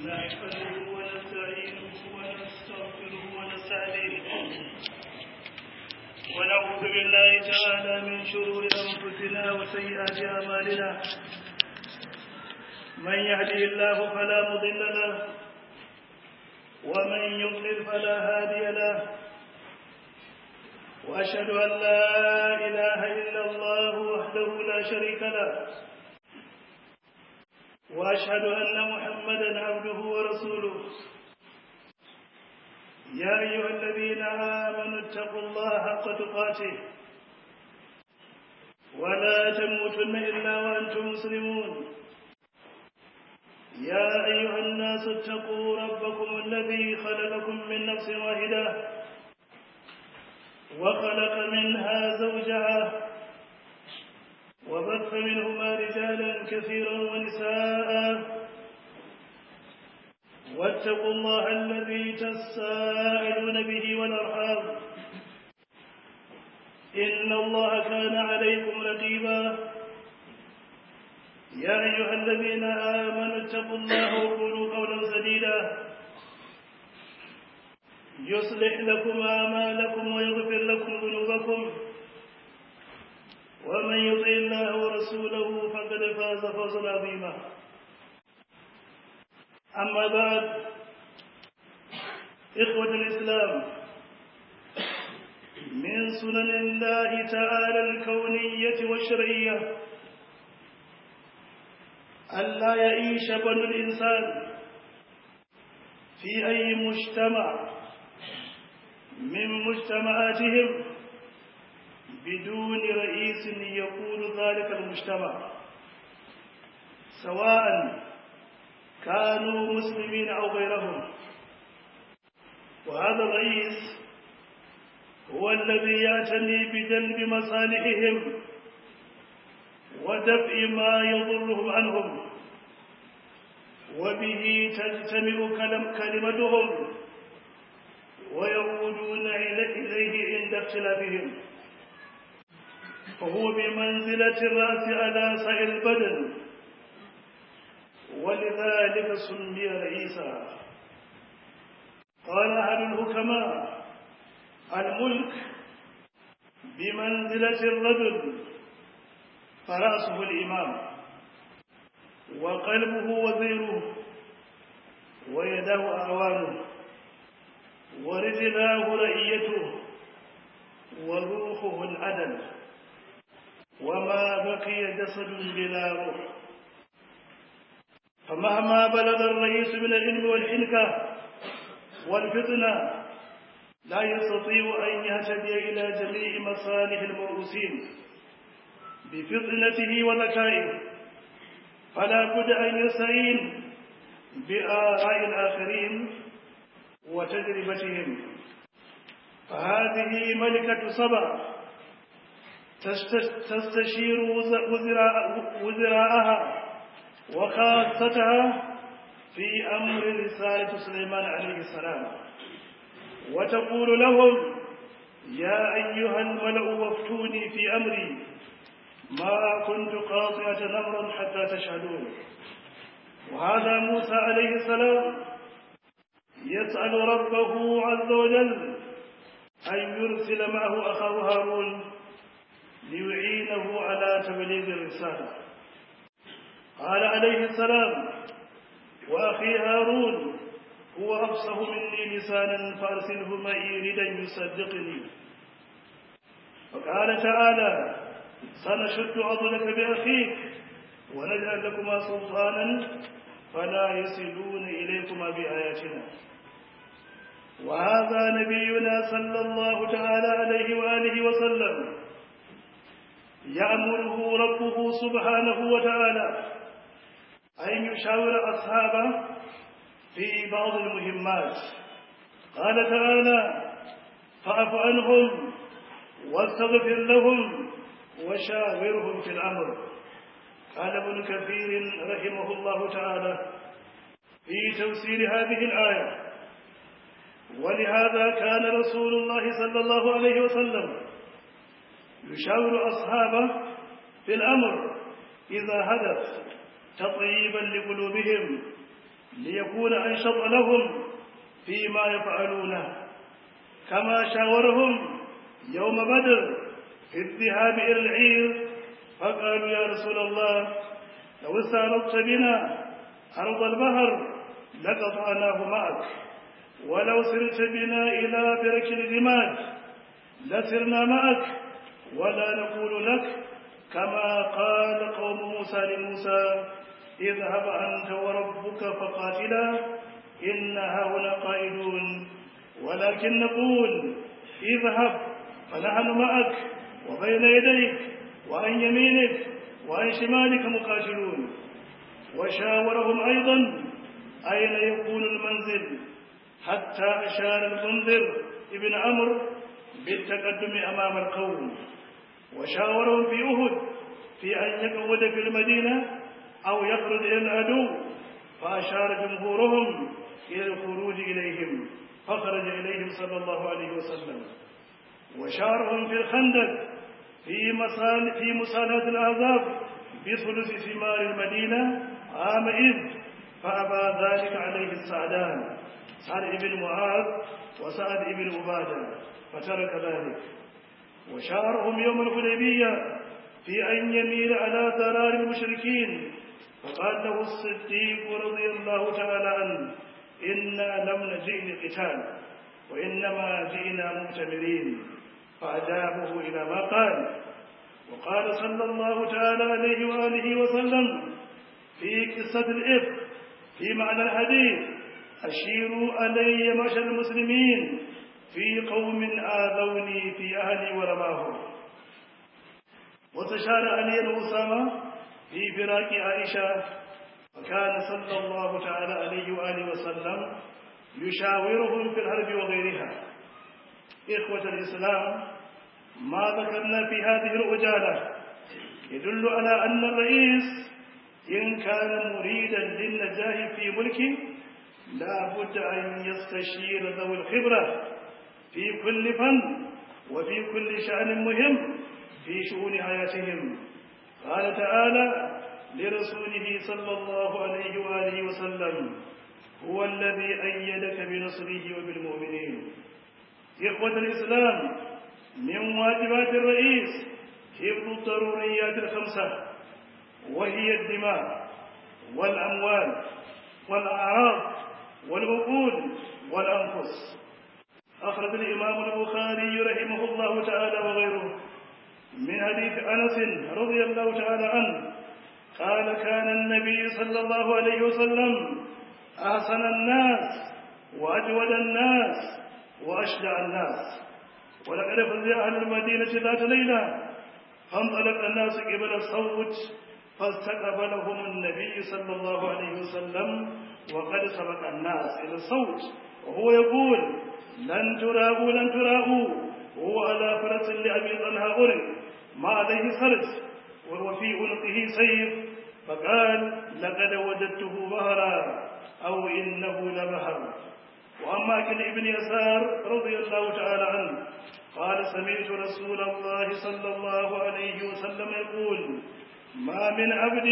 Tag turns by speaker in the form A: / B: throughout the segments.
A: نحمده ونستعينه ونستغفره ونستهديه ونعوذ بالله تعالى من شرور أنفسنا وسيئات أعمالنا من يهده الله فلا مضل له ومن يضلل فلا هادي له وأشهد أن لا إله إلا الله وحده لا شريك له وأشهد أن محمدا عبده ورسوله يا أيها الذين آمنوا اتقوا الله حق تقاته ولا تموتن إلا وأنتم مسلمون يا أيها الناس اتقوا ربكم الذي خلقكم من نفس واحدة وخلق منها زوجها وبث منهما رجالا كثيرا ونساء واتقوا الله الذي تساءلون به والأرحام إن الله كان عليكم رقيبا يا أيها الذين آمنوا اتقوا الله وقولوا قولا سديدا يصلح لكم أعمالكم ويغفر لكم ذنوبكم ومن يطع الله ورسوله فقد فاز فوزا عظيما أما بعد إخوة الإسلام من سنن الله تعالى الكونية والشرعية ألا يعيش بنو الإنسان في أي مجتمع من مجتمعاتهم بدون رئيس يقود ذلك المجتمع سواء كانوا مسلمين أو غيرهم وهذا الرئيس هو الذي يعتني بجلب مصالحهم ودفع ما يضرهم عنهم وبه تجتمع كلمتهم ويعودون إليه عند اختلافهم فهو بمنزلة الرأس على سائر البدن ولذلك سمي رئيسا قال أهل الحكماء الملك بمنزلة الرجل فرأسه الإمام وقلبه وزيره ويداه أعوانه ورجلاه رئيته وروحه العدل وما بقي جسد بلا روح فمهما بلغ الرئيس من العلم والحنكة والفتنة لا يستطيع أن يهتدي إلى جميع مصالح المرؤوسين بفطنته وذكائه فلا بد أن يستعين بآراء الآخرين وتجربتهم فهذه ملكة سبع تستشير وزراءها وخاصتها في أمر رسالة سليمان عليه السلام وتقول لهم يا أيها الملأ وافتوني في أمري ما كنت قاطعة نمرا حتى تشهدون وهذا موسى عليه السلام يسأل ربه عز وجل أن يرسل معه أخاه هارون ليعينه على تبليغ الرسالة قال عليه السلام وأخي هارون هو أفصح مني لسانا فأرسله معي ردا يصدقني وقال تعالى سنشد عضلك بأخيك ونجعل لكما سلطانا فلا يصلون إليكما بآياتنا وهذا نبينا صلى الله تعالى عليه وآله وسلم يأمره ربه سبحانه وتعالى أن يشاور أصحابه في بعض المهمات قال تعالى فاعف عنهم واستغفر لهم وشاورهم في الأمر قال ابن كثير رحمه الله تعالى في تفسير هذه الآية ولهذا كان رسول الله صلى الله عليه وسلم يشاور أصحابه في الأمر إذا حدث تطيبا لقلوبهم ليكون أنشط لهم فيما يفعلونه كما شاورهم يوم بدر في الذهاب إلى العير فقالوا يا رسول الله لو استعرضت بنا أرض البحر لقطعناه معك ولو سرت بنا إلى برك الرماد لسرنا معك ولا نقول لك كما قال قوم موسى لموسى اذهب أنت وربك فقاتلا إن هؤلاء قائدون ولكن نقول اذهب فنحن معك وبين يديك وعن يمينك وعن شمالك مقاتلون وشاورهم أيضا أين يكون المنزل حتى أشار المنذر ابن عمرو بالتقدم أمام القوم وشاورهم في أهد في أن يقعد في المدينة أو يخرج إلى العدو فأشار جمهورهم إلى الخروج إليهم فخرج إليهم صلى الله عليه وسلم وشارهم في الخندق في مسال في مسالاة الأعذاب بثلث ثمار المدينة عامئذ فأبى ذلك عليه السعدان سعد بن معاذ وسعد بن عبادة فترك ذلك وشارهم يوم الحديبية في أن يميل على ضرار المشركين فقال له الصديق رضي الله تعالى عنه إنا لم نجئ لقتال وإنما جئنا مؤتمرين فأجابه إلى ما قال وقال صلى الله تعالى عليه وآله وسلم في قصة الإفك في معنى الحديث أشيروا علي معشر المسلمين في قوم آذوني في أهلي ورماهم وتشار علي وأسامة في فراق عائشة وكان صلى الله تعالى عليه وآله وسلم يشاورهم في الحرب وغيرها إخوة الإسلام ما ذكرنا في هذه العجالة يدل على أن الرئيس إن كان مريدا للنجاح في ملكه لا بد أن يستشير ذوي الخبرة في كل فن وفي كل شأن مهم في شؤون حياتهم قال تعالى لرسوله صلى الله عليه وآله وسلم هو الذي أيدك بنصره وبالمؤمنين إخوة الإسلام من واجبات الرئيس حفظ الضروريات الخمسة وهي الدماء والأموال والأعراض والعقول والأنفس أخرج الإمام البخاري رحمه الله تعالى وغيره من حديث أنس رضي الله تعالى عنه قال كان النبي صلى الله عليه وسلم أحسن الناس وأجود الناس وأشجع الناس ولقد فزع أهل المدينة ذات ليلة فانطلق الناس قبل الصوت فاستقبلهم النبي صلى الله عليه وسلم وقد سبق الناس إلى الصوت وهو يقول لن تراءوا لن تراءوا وهو على فرس لأبي طلحة غرق ما عليه خرج وهو في عنقه سيف فقال لقد وجدته بهرا أو إنه لبهر وأما كل ابن يسار رضي الله تعالى عنه قال سمعت رسول الله صلى الله عليه وسلم يقول ما من عبد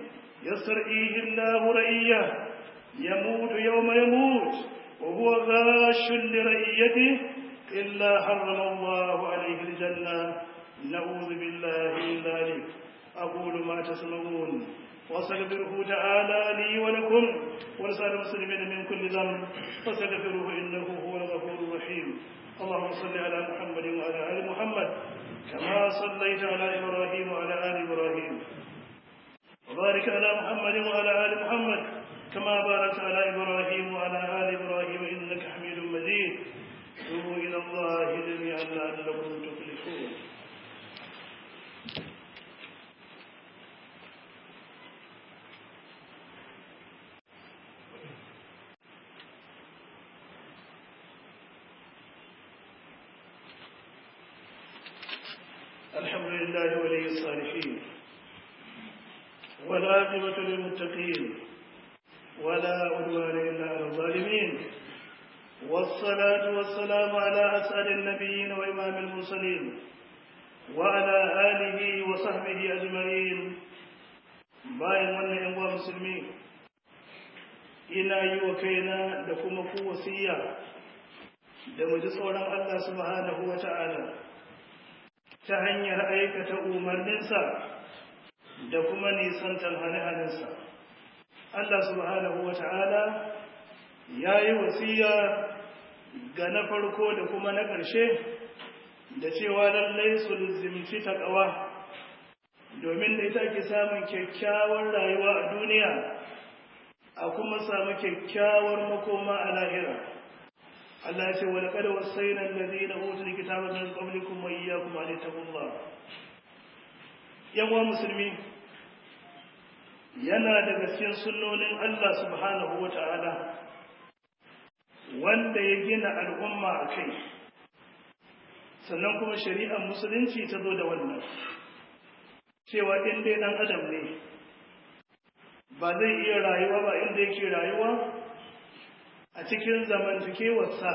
A: يسترعيه الله رئيه يموت يوم يموت وهو غاش لرئيته إلا حرم الله عليه الجنة نعوذ بالله من ذلك أقول ما تسمعون واستغفره تعالى لي ولكم ولسائر المسلمين من كل ذنب فاستغفروه إنه هو الغفور الرحيم اللهم صل على محمد وعلى آل محمد كما صليت على إبراهيم وعلى آل إبراهيم وبارك على محمد وعلى آل محمد كما باركت على إبراهيم وعلى آل إبراهيم إنك حميد مجيد توبوا إلى الله جميعا لعلكم تفلحون الحمد لله ولي الصالحين والعاقبة للمتقين ولا عدوان إلا على الظالمين والصلاة والسلام على أسعد النبيين وإمام المرسلين وعلى آله وصحبه أجمعين bayan wannan yan uwa musulmi ina yi wa kaina da kuma ku wasiya da mu ji tsoron Allah subhanahu wa ta'ala ta hanyar aikata umarninsa da kuma nisantar hane-hanensa. Allah subhanahu wa ta'ala ya yi wasiya ga na farko da kuma na ƙarshe da cewa lallai su zimci taƙawa domin da ita ke samun kyakkyawar rayuwa a duniya a kuma samu kyakkyawar makoma a lahira. Allah ya ce wa laqad wasayna alladhina utul kitaba min qablikum wa iyyakum an taqullah yawa musulmi yana daga cikin sunnonin Allah subhanahu wata'ala wanda ya gina al'umma a kai sannan kuma shari'ar musulunci ta zo da wannan cewa in dai dan adam ne ba zai iya rayuwa ba inda yake rayuwa a cikin zamantakewarsa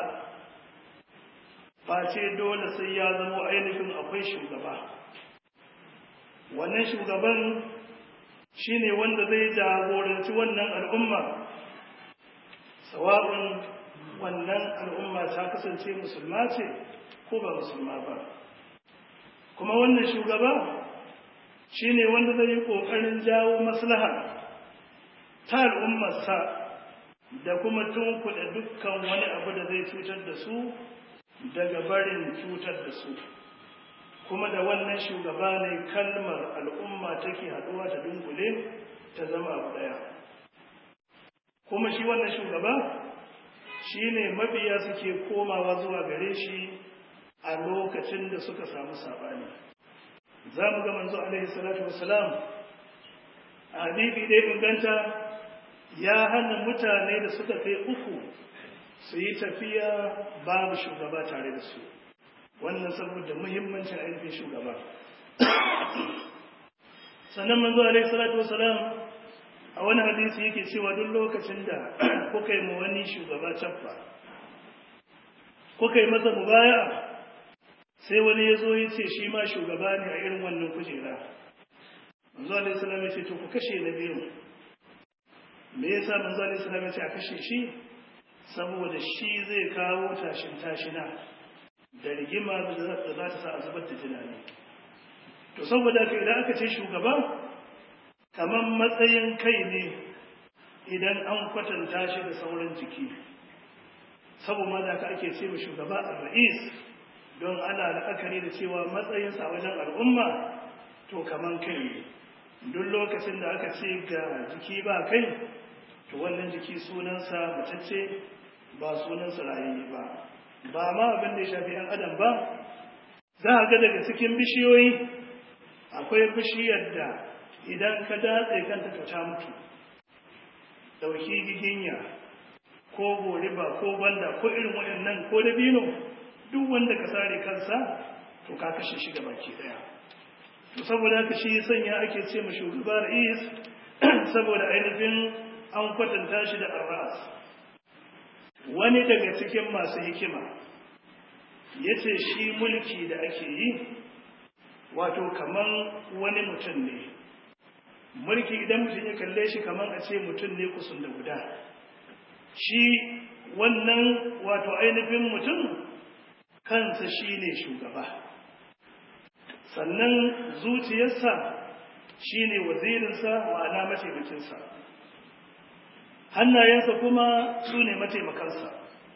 A: ba ce dole sai ya zama ainihin akwai shugaba wannan shugaban shine wanda zai jagoranci wannan al'umma sawa'un wannan al'umma ta kasance musulma ce ko ba musulma ba kuma wannan shugaba shine wanda zai yi ƙoƙarin jawo maslaha ta al'ummarsa da kuma tunkuɗe dukkan wani abu da zai cutar da su daga barin cutar da su kuma da wannan shugaba ne kalmar al'umma take haɗuwa ta dunkule ta zama abu ɗaya kuma shi wannan shugaba shi ne mabiya suke komawa zuwa gare shi a lokacin da suka samu saɓani za mu ga manzo alaihi salatu wasalam a hadisi dai inganta ya hana mutane da suka kai uku su yi tafiya babu shugaba tare da su wannan saboda muhimmancin ainihin shugaba sannan manzo alaihi salatu wasalam a wani hadisi yake cewa duk lokacin da kuka yi ma wani shugaba caffa kuka yi masa mubaya sai wani ya zo ya ce shi ma shugaba ne a irin wannan kujera manzo alaihi salam ya ce to ku kashe na biyu me yasa manzo alaihi salam ya ce a kashe shi saboda shi zai kawo tashin tashina da rigima da za ta sa a zubar da tunani to saboda haka idan aka ce shugaba kamar matsayin kai ne idan an kwatanta shi da sauran jiki saboda da aka ake ce shugaba a ra'is don ana la'akari da cewa matsayinsa a wajen al'umma to kamar kai ne duk lokacin da aka ce ga jiki ba kai to wannan jiki sunansa matacce ba sunansa rayayye ba ba ma abin da ya shafi ‘yan adam ba za a ga daga cikin bishiyoyi akwai bishiyar da idan ka datse kanta to ta mutu ɗauki giginya ko goriba ko banda ko irin waɗannan ko dabino duk wanda ka sare kansa to ka kashe shi baki ɗaya to saboda haka shi sanya ake ce ma shugaba ra'is saboda ainihin an kwatanta shi da arras wani daga cikin masu hikima ya ce shi mulki da ake yi wato kaman wani mutum ne mulki idan mutum ya kalle shi kaman a ce mutum ne kusun da guda shi wannan wato ainihin mutum kansa shi ne shugaba sannan zuciyarsa shi ne wazirinsa ma'ana mataimakinsa hannayensa kuma su ne mataimakansa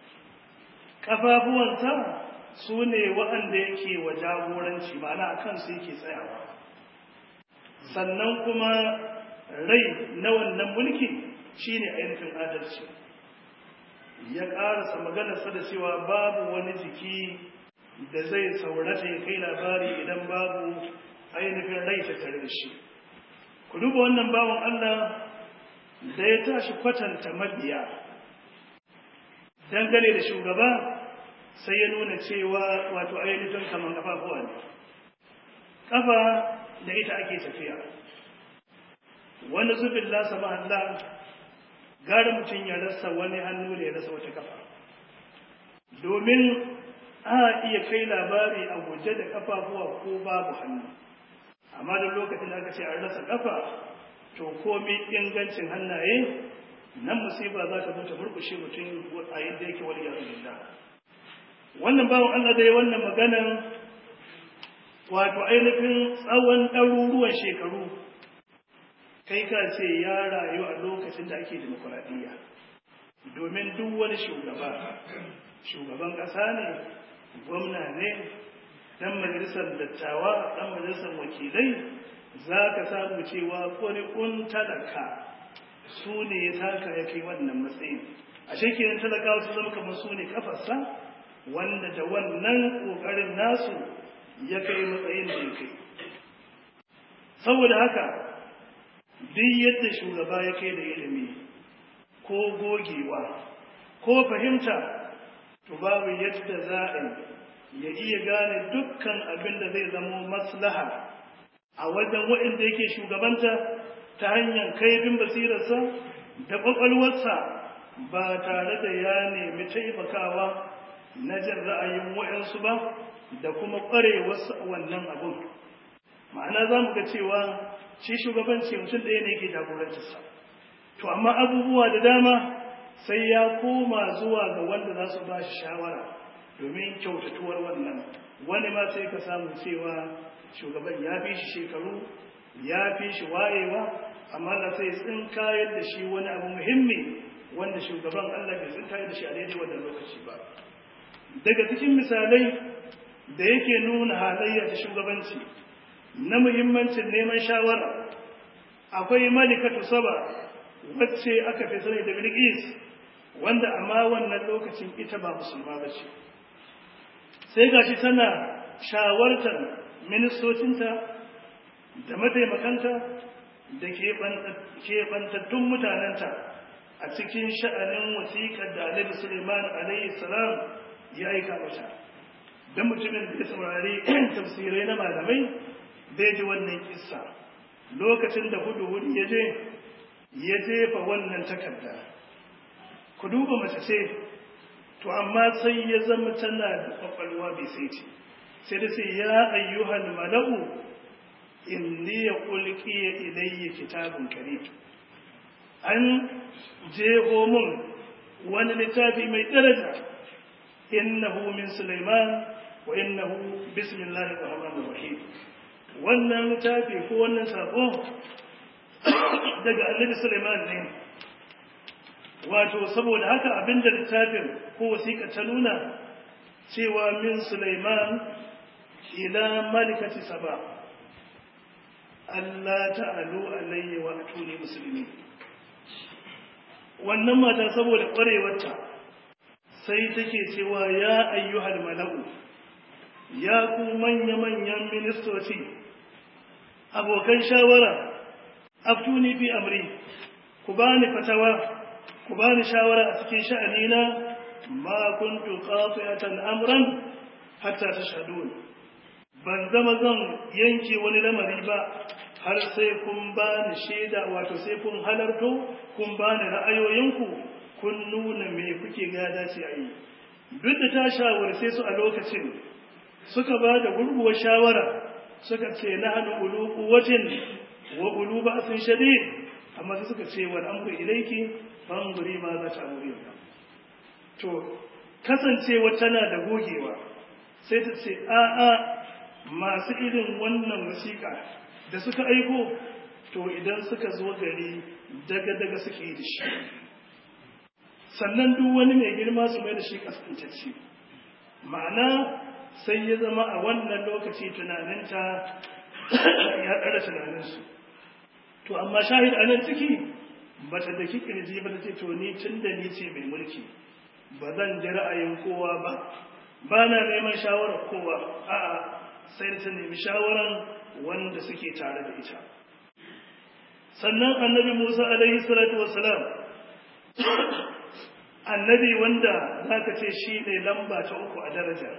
A: ƙafafuwansa su ne waɗanda yake wa jagoranci ma'ana a kansu yake tsayawa sannan kuma rai na wannan mulki shi ne ainihin adalci ya ƙarasa maganarsa da cewa babu wani jiki da zai saurata ya kai labari idan babu ainihin rai ta tare da shi ku duba wannan bawan Allah da ya tashi kwatanta mabiya dangane da shugaba sai ya nuna cewa wato ainihin kaman kafafuwa ne kafa da ita ake tafiya wani zubin lasa Allah gara mutum ya rasa wani hannu da ya rasa wata kafa domin a iya kai labari a guje da kafafuwa ko babu hannu amma da lokacin da aka ce an rasa kafa to komai ingancin hannaye nan musiba za ta zo ta murkushe mutum a yadda yake wani yanzu billah wannan bawan Allah da ya wannan maganan wato ainihin tsawon ɗaruruwan shekaru kai ka ce ya rayu a lokacin da ake demokuraɗiyya domin duk wani shugaba shugaban ƙasa ne gwamna ne ɗan majalisar dattawa ɗan majalisar wakilai za ka samu cewa ƙuri'un talaka su ne ya taka ya kai wannan matsayin a shekinan talakawa su zama kamar su ne kafarsa wanda da wannan ƙoƙarin nasu ya kai matsayin da ya kai saboda haka duk yadda shugaba ya kai da ilimi ko gogewa ko fahimta to babu yadda za a ya iya gane dukkan abin da zai zamo maslaha a wajen waɗanda yake shugabanta ta hanyar kaifin basirarsa da ƙwaƙwalwarsa ba tare da ya nemi taimakawa na jin ra'ayin waɗansu ba da kuma ƙwarewarsu a wannan abun ma'ana za mu ga cewa shi shugabanci mutum ɗaya ne ke jagorantarsa to amma abubuwa da dama sai ya koma zuwa ga wanda za su ba shi shawara domin kyautatuwar wannan wani ma sai ka samu cewa shugaban ya fi shi shekaru ya fi shi wayewa amma da sai tsinkayar da shi wani abu muhimmi wanda shugaban Allah bai tsinkayar da shi a daidai wannan lokaci ba daga cikin misalai da yake nuna halayya ta shugabanci na muhimmancin neman shawara akwai malikatu saba wacce aka fi sani da bilqis wanda amma wannan lokacin ita ba musulma ba ce sai gashi tana shawartar ministocinta da mataimakanta da keɓantattun mutanenta a cikin sha'anin wasiƙar da Annabi Suleiman alayhi salam ya aika mata dan mutumin da ya saurari tafsirai na malamai zai ji wannan kissa lokacin da hudu hudu ya je ya jefa wannan takarda ku duba mace ce to amma sai ya zama tana da kwakwalwa bai sai ce sai da sai ya ayyuhal mala'u inni ya ulqiya ilayya kitabun karim an jeho mun wani littafi mai daraja innahu min sulaiman wa innahu bismillahir rahmanir rahim wannan littafi ko wannan sako daga annabi sulaiman ne wato saboda haka abinda littafin ko wasiƙa ta nuna cewa min sulaiman ila malikati saba Allah ta'alu alayya wa atuni musulmi wannan mata saboda ƙwarewarta sai take cewa ya ayyuhal mala'u ya ku manya-manyan ministoci abokan shawara aftuni fi amri ku bani fatawa ku bani shawara a cikin sha'anina ma kuntu qati'atan amran hatta tashhadun ban zama zan yanke wani lamari ba har sai kun bani shaida wato sai kun halarto kun bani ra'ayoyinku kun nuna me kuke ga dace a yi duk da ta shawarce su a lokacin suka ba da gurguwar shawara suka ce na hannu ulu kuwatin wa ulu ba'sin shadid amma sai suka ce wal amru ilayki fanguri ma za ta amuri to kasancewa tana da gogewa sai ta ce a a masu irin wannan wasiƙa da suka aiko to idan suka zo gari daga daga suke yi da shi sannan duk wani mai girma su mai da shi kaskantacce ma'ana sai ya zama a wannan lokaci tunaninta ya ɗara tunaninsu to amma shahid a nan ciki ba ta da kirji ba ta ce to ni tun da ni ce mai mulki ba zan ji ra'ayin kowa ba ba na neman shawarar kowa a'a sai ta nemi shawaran wanda suke tare da ita sannan annabi musa alaihi salatu wasalam annabi wanda zaka ce shi ne lamba ta uku a daraja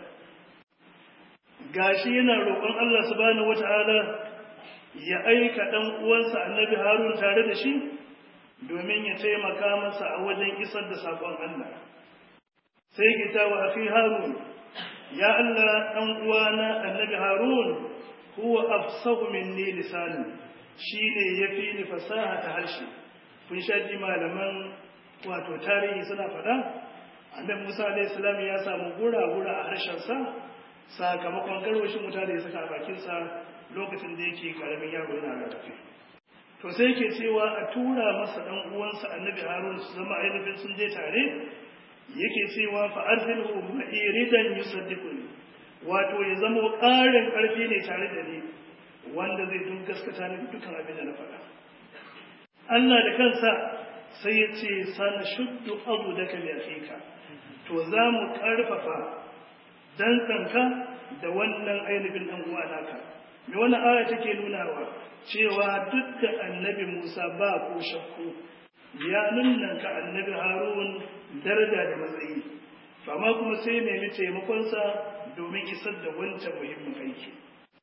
A: gashi yana roƙon Allah subhanahu wata'ala ya aika ɗan uwansa annabi Harun tare da shi domin ya taimaka masa a wajen isar da saƙon Allah sai ki ta wa akhi Harun ya Allah ɗan uwana annabi Harun huwa afsahu minni lisanan shine yafi ni fasaha ta harshe kun sha ji malaman wato tarihi suna faɗa annabi Musa alayhi salam ya samu gura-gura a harshensa sakamakon garwashin wuta da ya saka a bakinsa lokacin da yake karamin yaro yana rarrafe to sai yake cewa a tura masa dan uwansa annabi harun su zama ainihin sun je tare yake cewa fa arsilhu ma'iridan yusaddiquni wato ya zama ƙarin ƙarfi ne tare da ni wanda zai dun gaskata ni dukkan abin da na faɗa Allah da kansa sai ya ce sana shuddu abu da ka ka to za mu ƙarfafa dantsanka da wannan ainihin ɗan uwa naka me wannan aya take nunawa cewa duk da annabi Musa ba ko shakku ya nunanka annabi Harun daraja da matsayi amma kuma sai nemi taimakonsa domin isar da wancan muhimmin aiki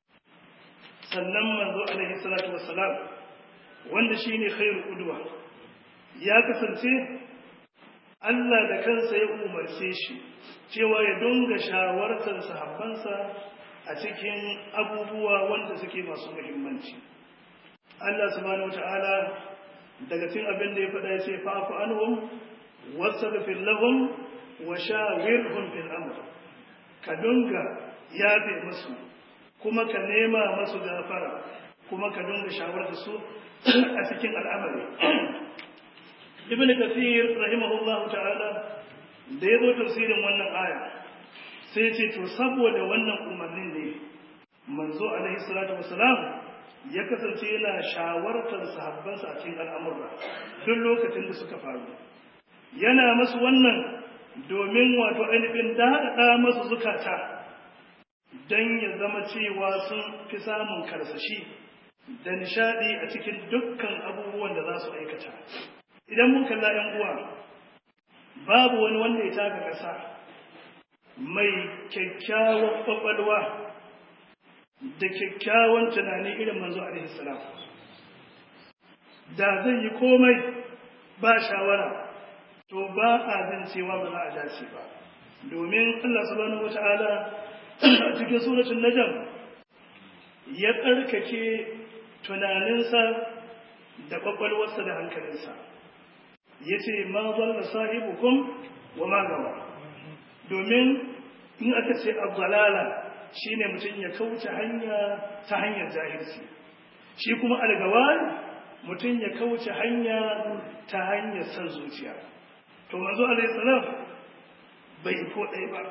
A: sannan manzo alaihi salatu wassalam wanda shine khairu qudwa ya kasance Allah da kansa ya umarce shi cewa ya dunga shawartar sahabbansa a cikin abubuwa wanda suke masu muhimmanci Allah subhanahu wata'ala daga cikin abin da ya faɗa ya ce fa'fu anhum wastaghfir lahum wa shawirhum fil amr ka dunga yafe musu kuma ka nema masu gafara kuma ka dunga shawarta su a cikin al'amari ibn kathir rahimahullahu ta'ala da ya zo tafsirin wannan aya sai ce to saboda wannan umarnin ne manzo alaihi salatu wasalam ya kasance yana shawartar sahabbansa a cikin al'amurra duk lokacin da suka faru yana masu wannan domin wato ainihin daɗaɗa masu zukata don ya zama cewa sun fi samun karsashi da nishaɗi a cikin dukkan abubuwan da za su aikata idan mun kalla ‘yan uwa babu wani wanda ya taka ƙasa mai kyakkyawan ƙwaƙwalwa da kyakkyawan tunani irin manzo alaihi salam da zai yi komai ba shawara to ba a jin cewa ba za a dace ba domin Allah subhanahu wata'ala a cikin suratul najm ya tsarkake tunaninsa da kwakwalwarsa da hankalinsa yace ma dalla sahibukum wa ma gawa domin in aka ce abdalala shine mutum ya kauce hanya ta hanyar jahilci shi kuma algawar mutum ya kauce hanya ta hanyar san zuciya to manzo alaihi salam bai ko ɗaya ba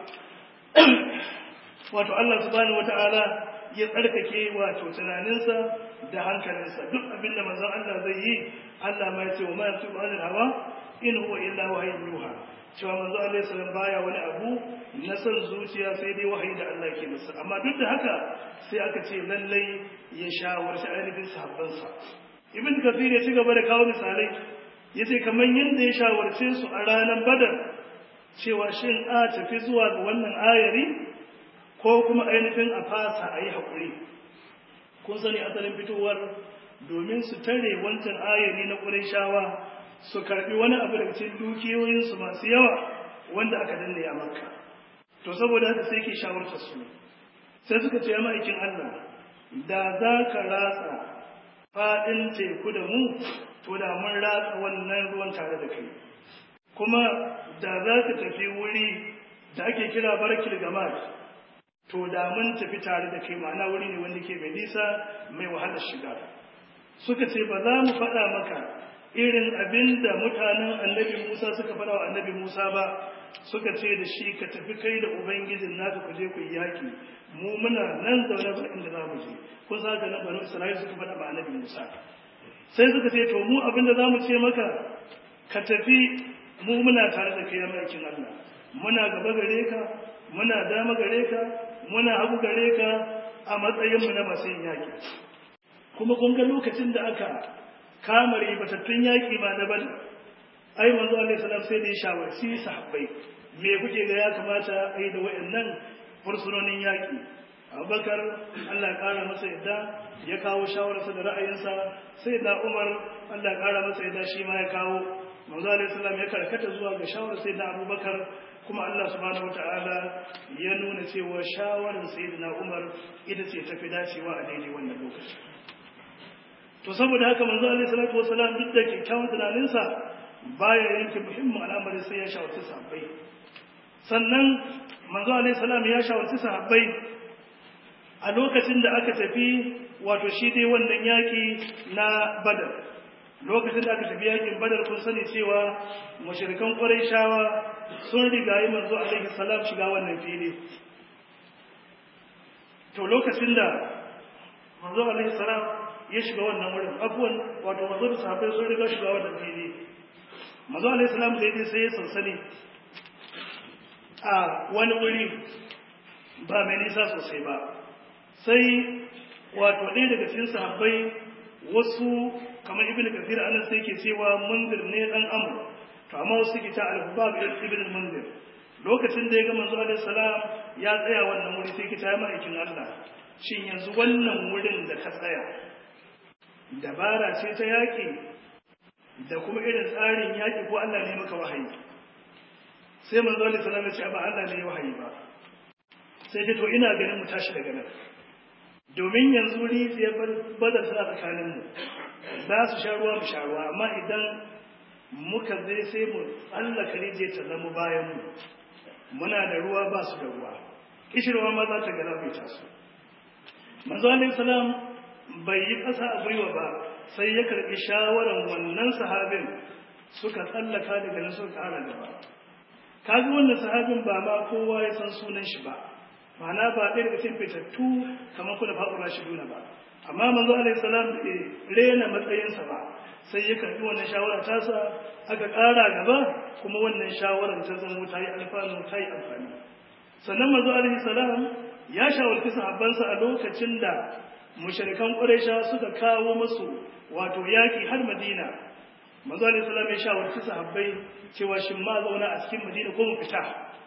A: wato Allah subhanahu wata'ala ya tsarkake wato tunaninsa da hankalinsa duk abin da manzon Allah zai yi Allah ma ya ce wa ma yantu anil hawa in huwa illa wahyun yuha cewa manzo alaihi salam baya wani abu na san zuciya sai dai wahayi da Allah ke masa amma duk da haka sai aka ce lallai ya shawarci ainihin sahabbansa ibn kathir ya ci gaba da kawo misalai yace kamar yadda ya shawarce su a ranar badar cewa shin a tafi zuwa ga wannan ayari ko kuma ainihin a fasa a yi haƙuri kun sani asalin fitowar domin su tare wancan ayari na shawa su karɓi wani abu daga cikin dukiyoyinsu masu yawa wanda aka danne a makka to saboda haka sai ke shawartar su sai suka ce ya ma'aikin allah da za ka ratsa faɗin teku da mu to da mun ratsa wannan ruwan tare da kai kuma da za ka tafi wuri da ake kira barkil gamad to da mun tafi tare da kai ma'ana wuri ne wanda ke mai nisa mai wahalar shiga suka ce ba za mu faɗa maka irin abin da mutanen annabi musa suka faɗa wa annabi musa ba suka ce da shi ka tafi kai da ubangijin naka ku je ku yi yaƙi mu muna nan zaune ba inda za mu je kun sa ga nan banu isra'ila suka faɗa ma annabi musa sai suka ce to mu abin da za mu ce maka ka tafi mu muna tare da kai aikin Allah muna gaba gare ka muna dama gare ka muna hagu gare ka a matsayin mu na masu yin yaki kuma kun ga lokacin da aka kama ribatattun yaki ma na bada ai manzo Allah salam sai da ya shawarci sahabbai me kuke ga ya kamata a yi da wayannan fursunonin yaki Abubakar Allah ya kara masa yadda ya kawo shawararsa da ra'ayinsa sai da Umar Allah ya kara masa yadda shi ma ya kawo manzo alaihi salam ya karkata zuwa ga shawarar sayyidina abubakar kuma Allah subhanahu wataala ya nuna cewa shawarar sayyidina umar ita ce tafi dacewa a daidai wannan lokaci to saboda haka manzo alaihi salatu wasalam duk da kyakkyawan tunaninsa baya yanke muhimmin al'amari sai ya shawarci sahabbai sannan manzo alaihi salam ya shawarci sahabbai a lokacin da aka tafi wato shi dai wannan yaki na badar lokacin da aka tafi yakin badar kun sani cewa mushrikan quraishawa sun rigayi manzo alaihi salam shiga wannan fili to lokacin da manzo alaihi salam ya shiga wannan wurin abuwan wato manzo da sahabbai sun riga shiga wannan fili manzo alaihi salam da yake sai ya sansani a wani wuri ba mai nisa sosai ba sai wato ɗaya daga cikin sahabbai wasu kamar ibn kathir anan sai ke cewa mundir ne dan amr to amma wasu ke ta al-hubab ibn mundir lokacin da ya ga manzo alaihi salam ya tsaya wannan wuri sai ke ta ma'aikin Allah shin yanzu wannan wurin da ka tsaya dabara ce ta yaki da kuma irin tsarin yaki ko Allah ne maka wahayi sai manzo alaihi salam ya ce ba Allah ne ya wahayi ba sai ce to ina ganin mu tashi daga nan domin yanzu rijiyar badar suna tsakaninmu za su sha ruwa mu sha ruwa amma idan muka zai sai mu tsallaka rijiyar ta zama bayanmu muna da ruwa ba su da ruwa kishirwa ma za ta gana bai taso manzo alaihi salam bai yi ƙasa a gwiwa ba sai ya karɓi shawaran wannan sahabin suka tsallaka daga nan suka ƙara gaba kaga wannan sahabin ba ma kowa ya san sunan shi ba ma'ana ba ɗaya daga cikin fitattu kamar kuna fa'ura shi duna ba amma manzo alaihi salam da rena matsayinsa ba sai ya karbi wannan shawara tasa aka ƙara gaba kuma wannan shawarar ta zama ta yi alfanu ta yi amfani sannan manzo alaihi salam ya shawarci sahabbansa a lokacin da mushrikan quraisha suka kawo musu wato yaki har madina manzo alaihi salam ya shawarci sahabbai cewa shin ma zauna a cikin madina ko mu fita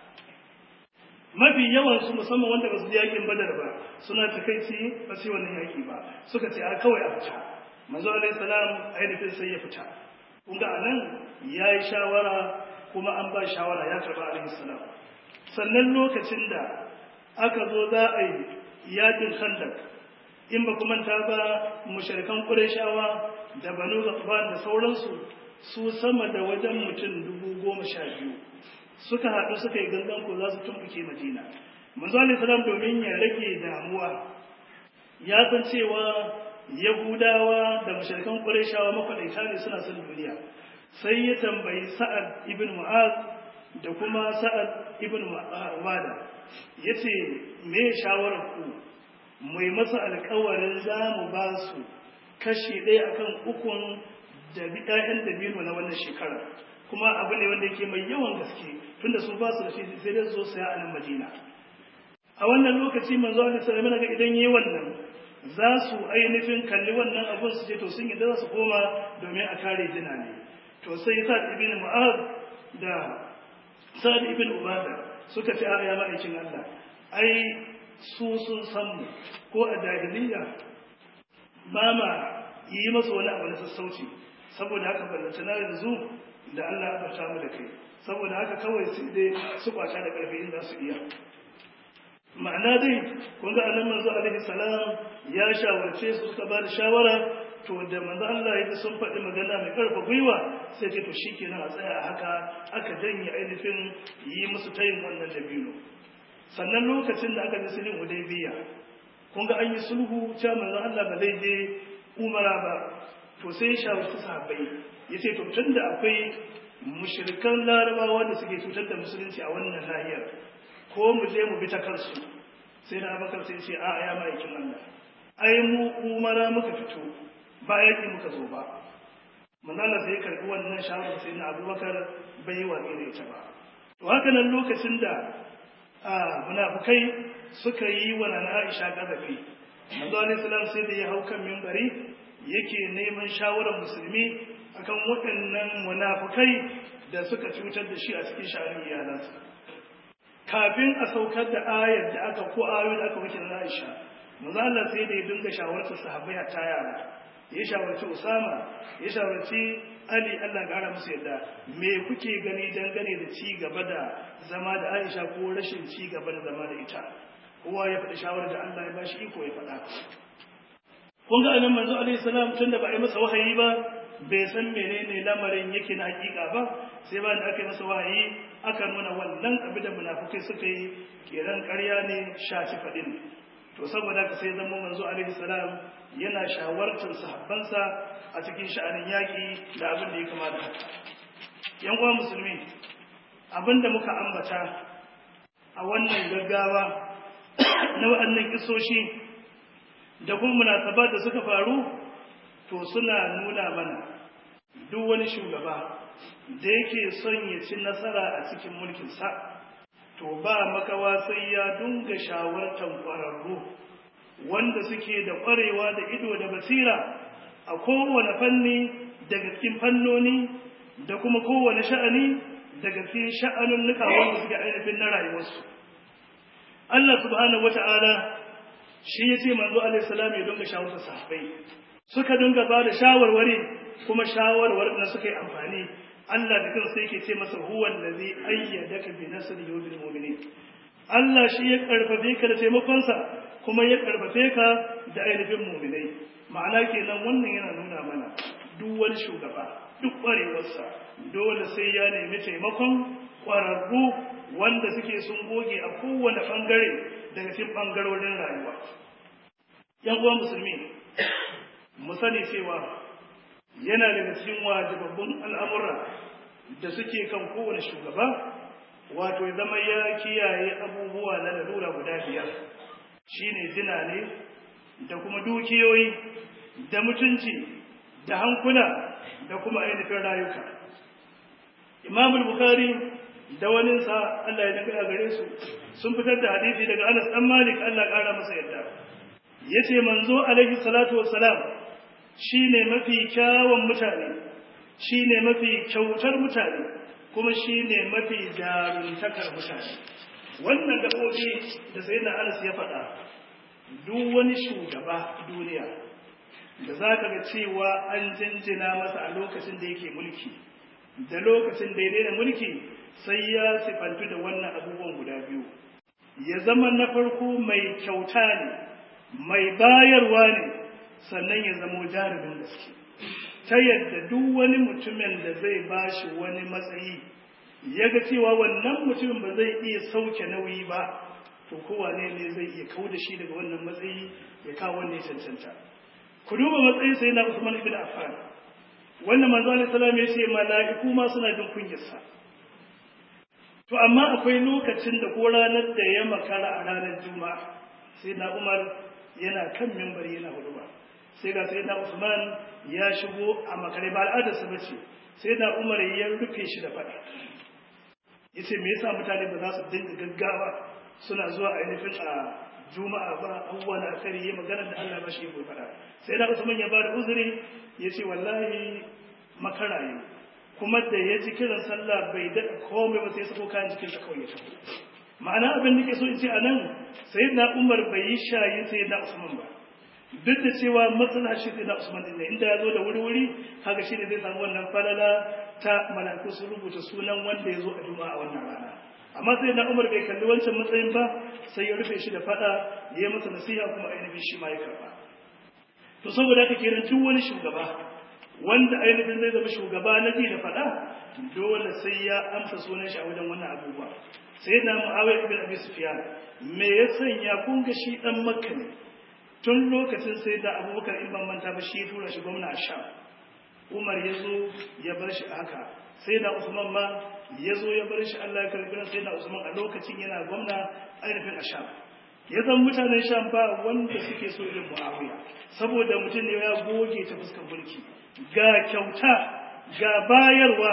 A: mafi yawan su musamman wanda ba su yakin badar ba suna takaici ba su wannan yaki ba suka ce a kawai a fita manzo alaihi salam ainihin sai ya fita kun ga anan yayi shawara kuma an ba shawara ya karba alaihi salam sannan lokacin da aka zo za a yi yakin khandak in ba kuma ta ba mushrikan qurayshawa da banu ghatfan da sauransu su sama da wajen mutum dubu goma sha biyu suka haɗu suka yi gangan ko za su tumbuke madina manzo alaihi salam domin ya rage damuwa ya san cewa yahudawa da mushrikan qurayshawa makwadaita ne suna son duniya sai ya tambayi sa'ad ibn mu'az da kuma sa'ad ibn wada yace me shawarar ku mai masa alƙawarin za mu ba su kashi ɗaya akan ukun da ɗayan dabino na wannan shekara kuma abu ne wanda yake mai yawan gaske tunda su ba su da shi sai dai zo saya a nan Madina a wannan lokaci manzo Allah sallallahu alaihi wasallam idan yayi wannan za su ainihin kalli wannan abun su ce to sun yadda za su koma domin a kare jina ne to sai Sa'd ibn Mu'adh da Sa'd ibn Ubada suka ce a ya ma'aikin Allah ai su sun san mu ko a jahiliya ba ma yi masa wani abu na sassauci saboda haka ballanta na yanzu da Allah ya bata mu da kai saboda haka kawai sai dai su kwata da karfi in za su iya ma'ana dai kun ga annabi manzo alaihi salam ya shawarce su suka ba da shawara to da manzo Allah ya sun faɗi magana mai karfa gwiwa sai ce to shikenan a tsaya a haka aka janye ainihin yi musu tayin wannan dabino sannan lokacin da aka ji sulhun hudaybiya kun ga an yi sulhu cewa manzo Allah ba zai je umara ba to sai ya shawarci sahabbai ya ce to tun da akwai mushrikan larabawa da suke cutar da musulunci a wannan nahiyar ko mu je mu bi ta kansu sai na abakar sai ce a ya ma'aikin Allah ai mu umara muka fito ba yaƙi muka zo ba manzala sai ya karɓi wannan shawarar sai na abubakar bai yi watsi da ita ba to haka nan lokacin da munafukai suka yi wa nana Aisha gazafi manzo alaihi salam sai da ya hau kan minbari yake neman shawarar musulmi akan waɗannan munafukai da suka cutar da shi a cikin sha'anin iyalansa kafin a saukar da ayar da aka ko ayoyi da aka wuce na Aisha manzo Allah sai da ya dinga shawartar sahabbai a ta yara ya shawarci Usama ya shawarci Ali Allah ƙara musu yadda me kuke gani dangane da ci gaba da zama da Aisha ko rashin ci gaba da zama da ita kowa ya faɗi shawarar da Allah ya bashi iko ya faɗa kun ga anan manzo alaihi salam tunda ba a yi masa wahayi ba bai san menene lamarin yake na hakika ba sai bayan da aka yi masa wahayi aka nuna wannan abin da munafukai suka yi kiran ƙarya ne shaci faɗin to saboda ka sai zama manzo alaihi salam yana shawartar sahabbansa a cikin sha'anin yaƙi da abin da ya kamata haka yan uwa musulmi abin da muka ambata a wannan gaggawa na waɗannan kisoshi da kuma munasabat da suka faru to suna nuna mana duk wani shugaba da yake son ya ci nasara a cikin mulkinsa to ba makawa sai ya dunga shawartar ƙwararru wanda suke da ƙwarewa da ido da basira a kowane fanni daga cikin fannoni da kuma kowane sha'ani daga cikin sha'anun nuka wanda suke ainihin na rayuwarsu Allah subhanahu wata'ala shi ya ce manzo alaihi salam ya dunga shawartar sahabbai suka dinga ba da shawarwari kuma shawarwarin da suka yi amfani Allah da kansa yake ce masa huwa allazi ayyadaka bi nasrihi wa bil mu'minin Allah shi ya karfafe ka da taimakonsa kuma ya karfafe ka da ainihin mu'minai ma'ana kenan wannan yana nuna mana duk wani shugaba duk kwarewarsa dole sai ya nemi taimakon kwararru wanda suke sun goge a kowane bangare daga cikin bangarorin rayuwa yan uwa musulmi mu sani cewa yana daga cikin wajibabbun al'amura da suke kan kowane shugaba wato ya zama ya kiyaye abubuwa na lalura guda biyar shine jina ne da kuma dukiyoyi da mutunci da hankula da kuma ainihin rayuka imam bukari da waninsa Allah ya daga gare su sun fitar da hadisi daga Anas dan Malik Allah ƙara masa yadda yace manzo alaihi salatu wassalam shine mafi kyawun mutane shine mafi kyautar mutane kuma shine mafi jaruntakar mutane wannan gabobi da sayyidina Anas ya faɗa duk wani shugaba duniya da za ka ga cewa an jinjina masa a lokacin da yake mulki da lokacin da ya daina mulki sai ya sifantu da wannan abubuwan guda biyu ya zama na farko mai kyauta ne mai bayarwa ne sannan ya zamo jarumin gaske ta yadda duk wani mutumin da zai bashi wani matsayi ya ga cewa wannan mutumin ba zai iya sauke nauyi ba to kowane ne zai iya kau da shi daga wannan matsayi ya kawo wanda ya cancanta ku duba matsayin sai na Usman ibn Affan wannan manzo alaihi salam ya ce mala'iku ma suna jin kunyarsa to amma akwai lokacin da ko ranar da ya makara a ranar juma'a sai na Umar yana kan mimbar yana huduba sai ga sai na Usman ya shigo a makare ba al'adarsa bace sai na Umar ya rufe shi da fada yace me yasa mutane ba za su dinga gaggawa suna zuwa ainihin a juma'a ba abubuwa na akari ya magana da Allah ba shi ya faɗa sai da Usman ya bada uzuri ya ce wallahi makaraye kuma da ya ji kiran sallah bai daɗa komai ba sai sako kayan jikinsa kawai ya tafi ma'ana abin da ke so in ce a nan sai na umar bai yi shayin sai na usman ba duk da cewa matsala shi sai na usman din ne inda ya zo da wuri-wuri haka shi ne zai samu wannan falala ta mala'iku sun rubuta sunan wanda ya zo a juma'a wannan rana amma sai na umar bai kalli wancan matsayin ba sai ya rufe shi da fada ya yi masa nasiha kuma ainihin shi ma ya karba to saboda haka kenan duk wani shugaba wanda ainihin zai zama shugaba na ji da fada dole sai ya amsa sunan shi a wajen wannan abubuwa sai na mu'awiyar ibn abi sufyan me ya sanya kun ga shi dan makka ne tun lokacin sai da abubakar in ban manta ba shi ya tura shi gwamna a sham umar ya zo ya bar shi haka sai da usman ma ya zo ya bar shi allah ya karbi sai da usman a lokacin yana gwamna ainihin a sham ya zan mutanen sham ba wanda suke so irin mu'awiya saboda mutum ne ya goge ta fuskar mulki ga kyauta ga bayarwa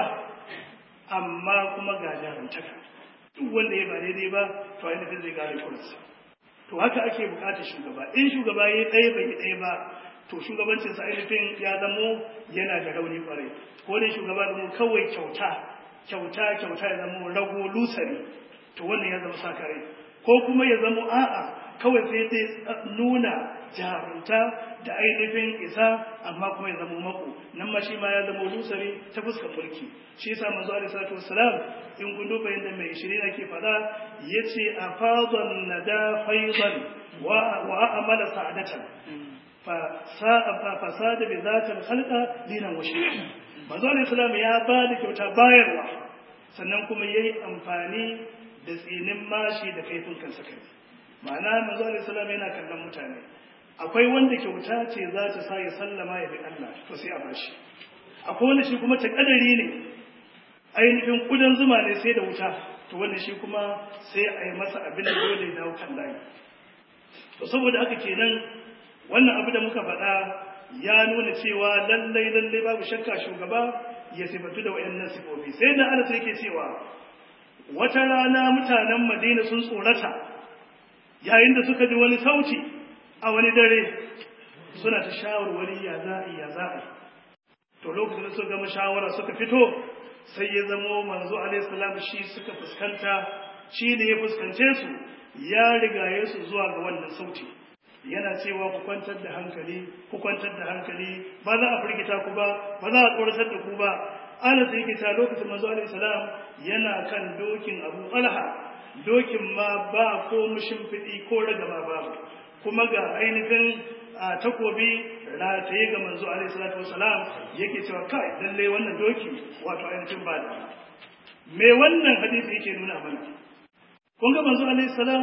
A: amma kuma ga jarumtaka duk wanda ya ba daidai ba to ainihin zai gane kurinsa to haka ake bukatar shugaba in shugaba ya ɗaya bai ɗaya ba to shugabancinsa ainihin ya zamo yana da rauni kwarai ko dai shugaba zamo kawai kyauta kyauta kyauta ya zamo rago lusari to wannan ya zama sakare ko kuma ya zamo a'a kawai sai dai nuna jarunta da ainihin isa amma kuma ya zamo mako nan ma shi ma ya zama lusari ta fuskar mulki shi yasa manzo alaihi salatu wassalam in kun duba yadda mai shirin ake faɗa yace afadan nada faidan wa wa amala sa'adatan fasada bi zatal khalqa dinan wa shirka manzo alaihi salam ya ba da kyauta bayarwa sannan kuma yayi amfani da tsinin mashi da kaifin kansa kai ma'ana manzo alaihi salam yana kallon mutane akwai wanda kyauta ce za ta sa ya sallama ya bi Allah to sai a bashi akwai wanda shi kuma ta kadari ne ainihin kudan zuma ne sai da wuta to wannan shi kuma sai a yi masa abin da dole ya dawo kan layi to saboda haka kenan wannan abu da muka faɗa ya nuna cewa lallai lallai babu shakka shugaba ya sifatu da wayannan sifofi sai da Allah yake cewa wata rana mutanen Madina sun tsorata yayin da suka ji wani sauti a wani dare suna ta shawarwari ya za'i ya za'i to lokacin da suka gama shawara suka fito sai ya zamo manzo alaihi salam shi suka fuskanta shi ne ya fuskance su ya rigaye su zuwa ga wannan sauti yana cewa ku kwantar da hankali ku kwantar da hankali ba za a firgita ku ba ba za a tsoratar da ku ba ana sai kita lokacin manzo alaihi salam yana kan dokin abu talha dokin ma ba ko mushimfidi ko ragama babu kuma ga ainihin a takobi rataye ga manzo alaihi salatu wasalam yake cewa kai lalle wannan doki wato ainihin ba da me wannan hadisi yake nuna mana kun ga manzo alaihi salam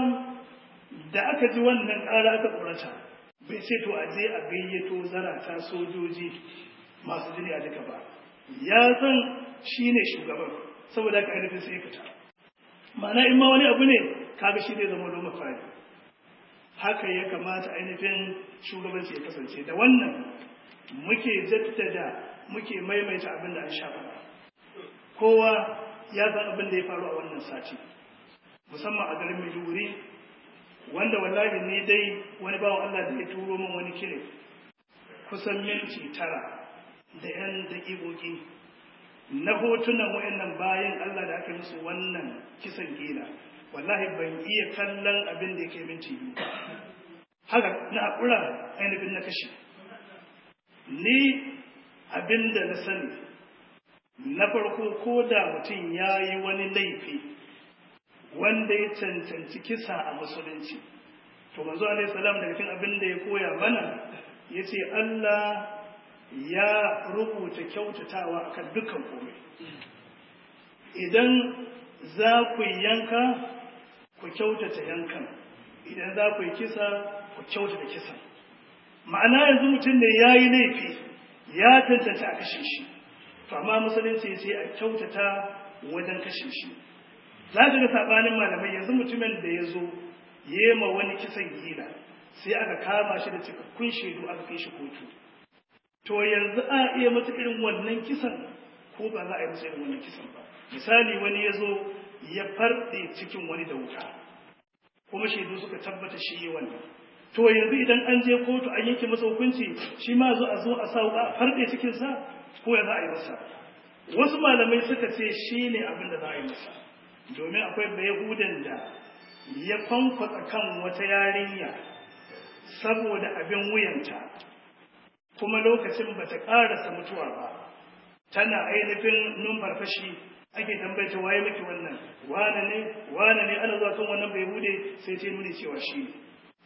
A: da aka ji wannan ƙara aka tsorata bai ce to a je a gayyato zarata sojoji masu jini a duka ba ya san shi ne shugaban saboda ka ainihin sai fita ma'ana in ma wani abu ne kaga shi zai zama loma fari haka ya kamata ainihin shugabanci ya kasance da wannan muke jaddada muke maimaita abin da an sha faɗa kowa ya san abin da ya faru a wannan sati musamman a garin Maiduguri wanda wallahi ni dai wani bawan Allah da ya turo min wani kire kusan minti tara da yan daƙiƙoƙi na hotunan wayannan bayan Allah da aka musu wannan kisan gila wallahi ban iya kallon abin da yake minti biyu haka na haƙura ainihin na kashe ni abin da na sani na farko ko da mutum ya yi wani laifi wanda ya cancanci kisa a musulunci to manzo alaihi salam daga cikin abin da ya koya mana yace Allah ya rubuta kyautatawa akan dukkan komai idan za ku yanka ku kyautata yankan idan za ku yi kisa ku kyautata kisan ma'ana yanzu mutum ne ya yi laifi ya tantance a kashe shi to amma musulunci sai a kyautata wajen kashe shi za ka ga sabanin malamai yanzu mutumin da ya zo ya ma wani kisan gila sai aka kama shi da cikakkun shaidu aka kai shi kotu to yanzu a iya masa irin wannan kisan ko ba za a yi masa irin wannan kisan ba misali wani ya zo ya farɗe cikin wani da wuta kuma shaidu suka tabbata shi yi wannan to yanzu idan an je kotu an yanke masa hukunci shi ma zo a zo a sa a farɗe cikinsa ko ya za a yi masa wasu malamai suka ce shi ne abin da za a yi masa domin akwai bayahudan da ya kwankwatsa kan wata yarinya saboda abin wuyanta kuma lokacin ba ta ƙarasa mutuwa ba tana ainihin numfarfashi ake tambayta waye miki wannan wane ne wane ne ana zuwa kan wannan bayahude sai ta nuni cewa shi ne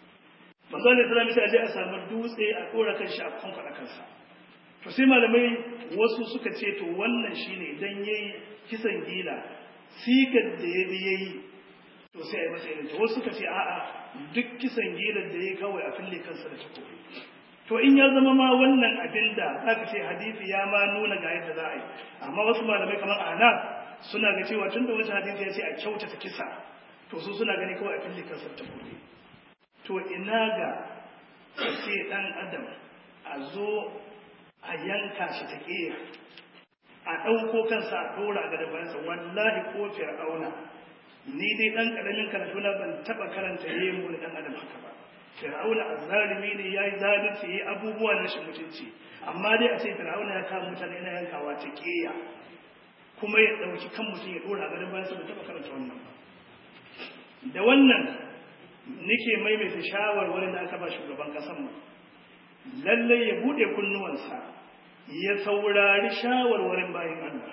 A: manzo Allah sallallahu alaihi wasallam a samu dutse a kora kan shi a kwankwada kansa to sai malamai wasu suka ce to wannan shine idan yayi kisan gila sigar da ya bi yayi to sai a yi masa irin to wasu suka ce a'a duk kisan gilar da yayi kawai a fille kansa da takobi to in ya zama ma wannan abin da aka ce hadisi ya ma nuna ga yadda za a yi amma wasu malamai kamar ana suna ga cewa tun da wata hadisi ya ce a kyautata kisa to su suna gani kawai a fille kansa da takobi to ina ga ce dan adam a zo a yanka shi ta ƙeya a ɗauko kansa a ɗora ga dabaransa wallahi ko fir'auna ni dai ɗan ƙaramin karatu na ban taɓa karanta yayin mu ɗan adam haka ba fir'auna azzalimi ne yayi zalunci yayi abubuwa na shi mutunci amma dai a ce fir'auna ya kama mutane yana yankawa ta ƙeya kuma ya ɗauki kan mutum ya ɗora ga dabaransa ban taɓa karanta wannan ba da wannan nake maimaita shawarwarin da aka ba shugaban ƙasar mu lallai ya buɗe kunnuwansa ya saurari shawarwarin bayan Allah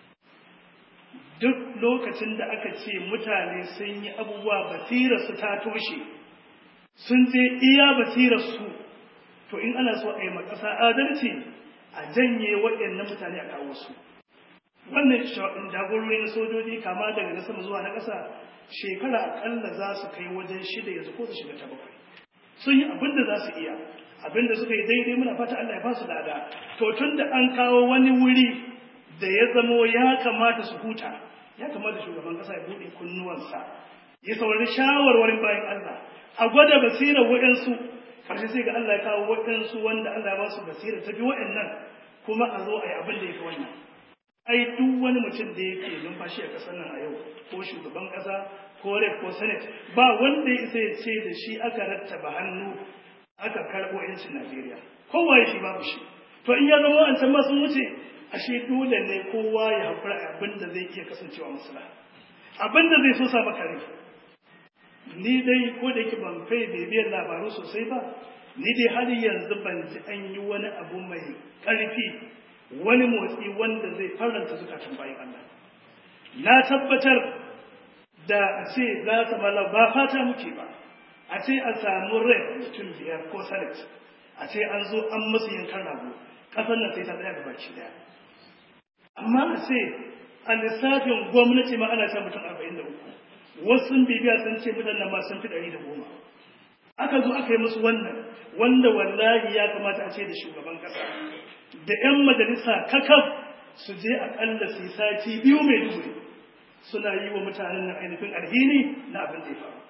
A: duk lokacin da aka ce mutane sun yi abubuwa basirarsu ta toshe sun je iya basirarsu to to in ana so a yi makasa adalci a janye waɗannan mutane a kawo su wannan jagorori na sojoji kama daga na sama zuwa na ƙasa shekara akalla za su kai wajen shida yanzu ko su shiga ta bakwai sun yi abin da za su iya abin da suka yi daidai muna fata Allah ya ba su lada to tun da an kawo wani wuri da ya zamo ya kamata su huta ya kamata shugaban ƙasa ya buɗe kunnuwansa ya saurari shawarwarin bayan Allah a gwada basirar waɗansu ƙarshe sai ga Allah ya kawo waɗansu wanda Allah ya ba su basira tafi waɗannan kuma a zo a yi abin da ya fi wannan ai duk wani mutum da yake numfashi a ƙasar nan a yau ko shugaban ƙasa ko rep ko senate ba wanda ya isa ya ce da shi aka rattaba hannu aka karɓo yancin Najeriya kowa ya shi babu shi to in ya zama an can ma sun wuce ashe dole ne kowa ya haƙura abin da zai iya kasancewa maslaha abin da zai so sa maka rai ni dai ko da yake ban fai bibiyar labaru sosai ba ni dai har yanzu ban ji an yi wani abu mai ƙarfi wani motsi wanda zai faranta zukatan bayan Allah na tabbatar da a ce za ta mala ba fata muke ba a ce a samu rai mutum biyar ko senate a ce an zo an musu yankan rago ƙasar nan sai ta tsaya gaba ki daya amma a ce a lissafin gwamnati ma ana ta mutum arba'in da uku wasu bibiya sun ce mutanen ma sun fi ɗari da goma aka zo aka yi musu wannan wanda wallahi ya kamata a ce da shugaban ƙasa da 'yan majalisa kakaf su je aƙalla su yi sati biyu mai duguri suna yi wa mutanen nan ainihin alhini na abin da ya faru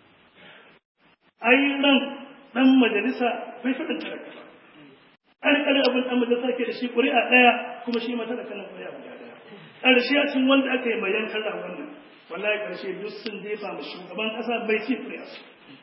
A: ai ran ɗan majalisa bai faɗin talaka ba ƙarƙarin abin ɗan majalisa ke da shi ƙuri'a ɗaya kuma shi mata da kanan ƙuri'a guda ɗaya ƙarshe a cikin wanda aka yi mai yankan ragon nan wallahi ƙarshe duk sun jefa ma shugaban ƙasa bai ci ƙuri'a su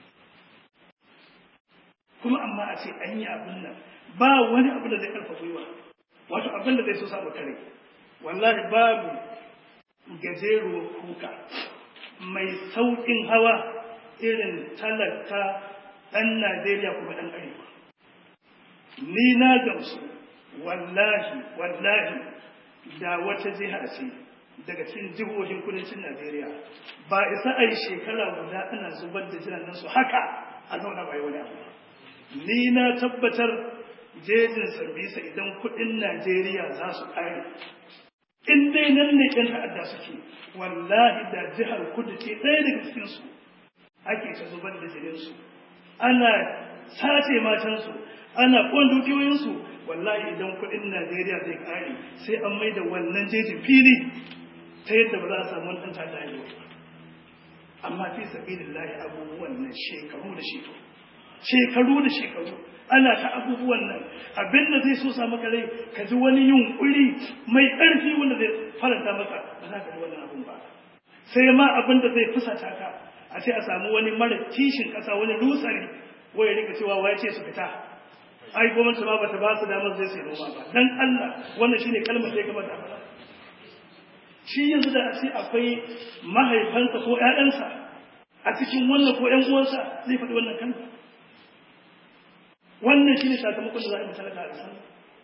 A: kuma amma a ce an yi abin nan ba wani abu da zai ƙarfa gwiwa wato abin da zai so samu kare wallahi babu gajeruwar kuka mai sauƙin hawa irin talaka ɗan Najeriya kuma ɗan arewa. Ni na gamsu wallahi wallahi da wata jiha ce daga cikin jihohin kudancin Najeriya ba isa a yi shekara guda ana zubar da jiran nan su haka a zauna bai wani abu. Ni na tabbatar jejin sambisa idan kudin Najeriya za su ƙare. In dai nan ne ‘yan ta'adda suke, wallahi da jihar kudu ce ɗaya daga cikinsu ake ta zubar da jininsu. Ana sace matansu, ana ƙon dukiyoyinsu, wallahi idan kudin Najeriya zai ƙare sai an mai da wannan jejin fili ta yadda ba za a samu ɗan ta'adda ya Amma fi sabilillahi abubuwan nan shekaru da shekaru. Shekaru da shekaru. ana ta abubuwan nan abinda zai so sa maka rai ka ji wani yunkuri mai ƙarfi wanda zai faranta maka ba za ka ji wannan abun ba sai ma abin da zai fusata ka a ce a samu wani mara kishin ƙasa wani lusari waya rika cewa waya ce su fita ai gwamnati ma bata ba su damar zai sai noma ba dan Allah wannan shine kalmar da ya kamata a faɗa shi yanzu da a ce akwai mahaifansa ko ƴaƴansa a cikin wannan ko ƴan uwansa zai faɗi wannan kalma wannan shi ne sakamakon da za a yi talaka a ƙasar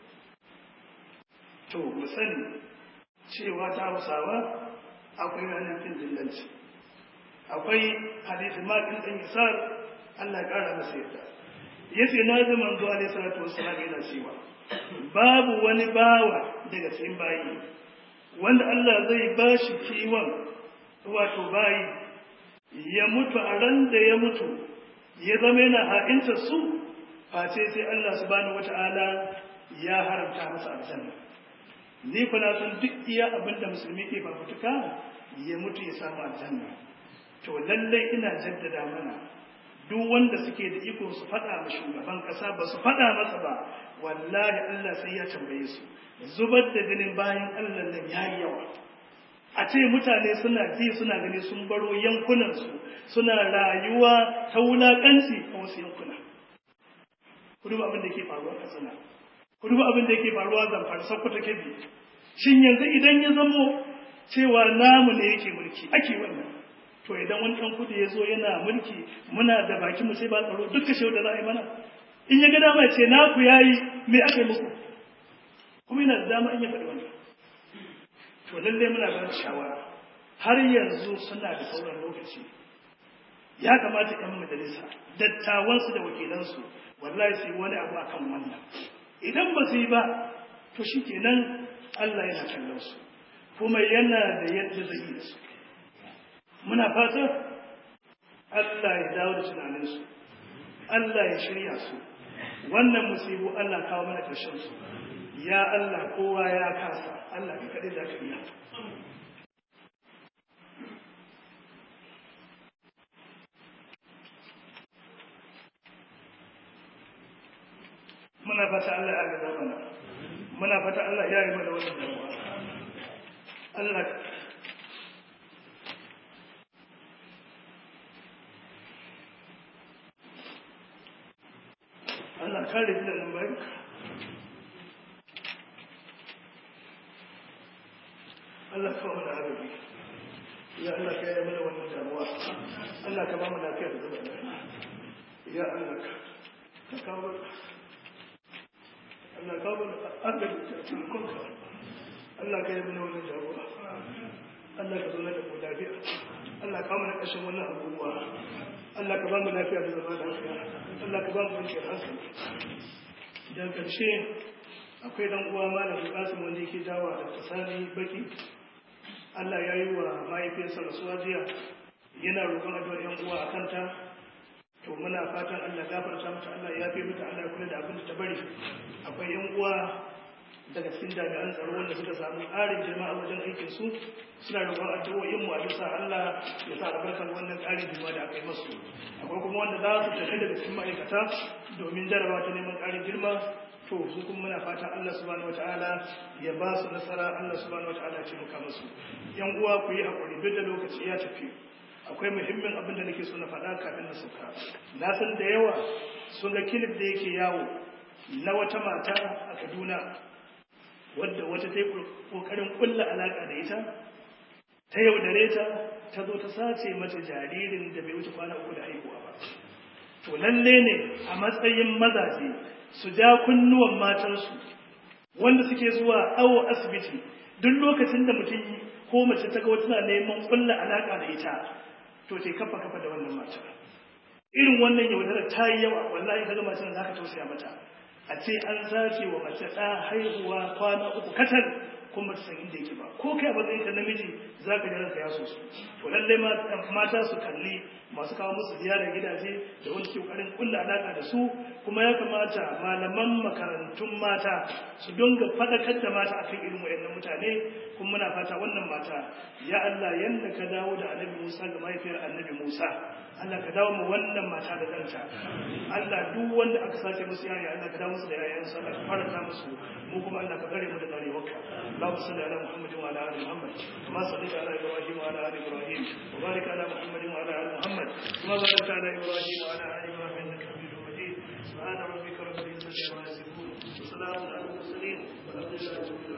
A: to mu sani cewa ta hausawa akwai ranar fin dillanci akwai hadisi makin ɗan isar allah ya ƙara masa yadda ya ce na ji manzo alaihi salatu wassalam yana cewa babu wani bawa daga cikin bayi wanda allah zai ba shi kiwon wato bayi ya mutu a ran da ya mutu ya zama yana ha'inta su face sai Allah subhanahu wata'ala ya haramta masa aljanna ni kuna san duk iya abin da musulmi ke fafutuka ya mutu ya samu aljanna to lallai ina jaddada mana duk wanda suke da iko su faɗa ma shugaban ƙasa ba su faɗa masa ba wallahi Allah sai ya tambaye su zubar da jinin bayan Allah nan yayi yawa a ce mutane suna ji suna gani sun baro yankunansu suna rayuwa ta wulaƙanci a wasu yankuna ku duba abin da yake faruwa a katsina ku duba abin da yake faruwa zamfara sokoto kebbi shin yanzu idan ya zamo cewa namu ne yake mulki ake wannan to idan wani ɗan kudu ya zo yana mulki muna da baki mu sai ba tsaro duk kashe da za a yi mana in ya ga dama ce naku yayi me aka yi muku kuma yana da dama in ya faɗi wannan to lallai muna ba da shawara har yanzu suna da sauran lokaci ya kamata ‘yan majalisa dattawansu da wakilansu wallahi su yi wani abu a kan wannan idan ba su yi ba to shi kenan Allah yana kallon su kuma yana da yadda zai yi da su muna fata Allah ya dawo da tunaninsu Allah ya shirya su wannan musibu Allah kawo mana ƙarshen su ya Allah kowa ya kasa Allah ka kaɗai da ka iya muna fata Allah ya gaza mana muna fata Allah ya yi mana wannan damuwa Allah Allah kare da nan bai Allah kawo mana arabi ya Allah ka yi mana wannan damuwa Allah ka ba mu lafiya da zama lafiya ya Allah ka kawo Allah ka bani agaji a cikin kanka Allah ka yi mana wannan jagora Allah ka zauna da mu lafiya Allah ka mana ƙarshen wannan abubuwa Allah ka ba mu lafiya da zama lafiya Allah ka ba mu kwanciyar hankali da ƙarshe akwai dan uwa malam Qasim wanda yake dawa da fasali baki Allah ya yi wa mahaifiyarsa rasuwa jiya yana roƙon addu'ar yan uwa a kanta to muna fatan Allah gafarta mata Allah ya fi mata Allah kula da abin da ta bari akwai yan uwa daga cikin jami'an tsaro wanda suka samu ƙarin girma a wajen aikin su suna roƙon addu'o'in mu a bisa Allah ya sa albarkar wannan ƙarin girma da aka yi masu akwai kuma wanda za su tafi daga cikin ma'aikata domin jarabawa ta neman ƙarin girma to su kuma muna fatan Allah subhanahu wataala ya ba su nasara Allah subhanahu wataala ya taimaka musu yan uwa ku yi hakuri duk da lokaci ya tafi akwai muhimmin abin da nake so na faɗa kafin na sauka na san da yawa sun ga kilif da yake yawo na wata mata a Kaduna wadda wata ta yi ƙoƙarin ƙulla alaƙa da ita ta yaudare ta ta zo ta sace mata jaririn da bai wuce kwana uku da haihuwa ba to lalle ne a matsayin mazaje su ja kunnuwan matansu wanda suke zuwa awo asibiti duk lokacin da mutum ko mace ta ga wata na neman ƙulla alaƙa da ita to ce kafa kafa da wannan mata irin wannan yaudarar ta yi yawa wallahi kaga macen za ka tausaya mata a ce an sace wa mace ɗa haihuwa kwana uku katal kuma ta san inda yake ba ko kai a matsayin ka namiji za ka ranka ya so su to lallai mata su kalli masu kawo musu ziyara gidaje da wani ke kokarin kulla alaka da su kuma ya kamata malaman makarantun mata su dinga fadakar da mata akan irin wayannan mutane kuma muna fata wannan mata ya Allah yanda ka dawo da Annabi Musa ga mahaifiyar Annabi Musa Allah ka dawo mu wannan mata da danta Allah duk wanda aka sace musu yaya Allah ka dawo musu da yayansu Allah ka faranta musu mu kuma Allah ka kare mu da tsarewarka اللهم صل على محمد وعلى ال محمد كما صليت على ابراهيم وعلى ال ابراهيم وبارك على محمد وعلى ال محمد كما باركت على ابراهيم وعلى ال ابراهيم انك حميد مجيد سبحان ربك رب العزه عما يصفون وسلام على المرسلين والحمد لله رب العالمين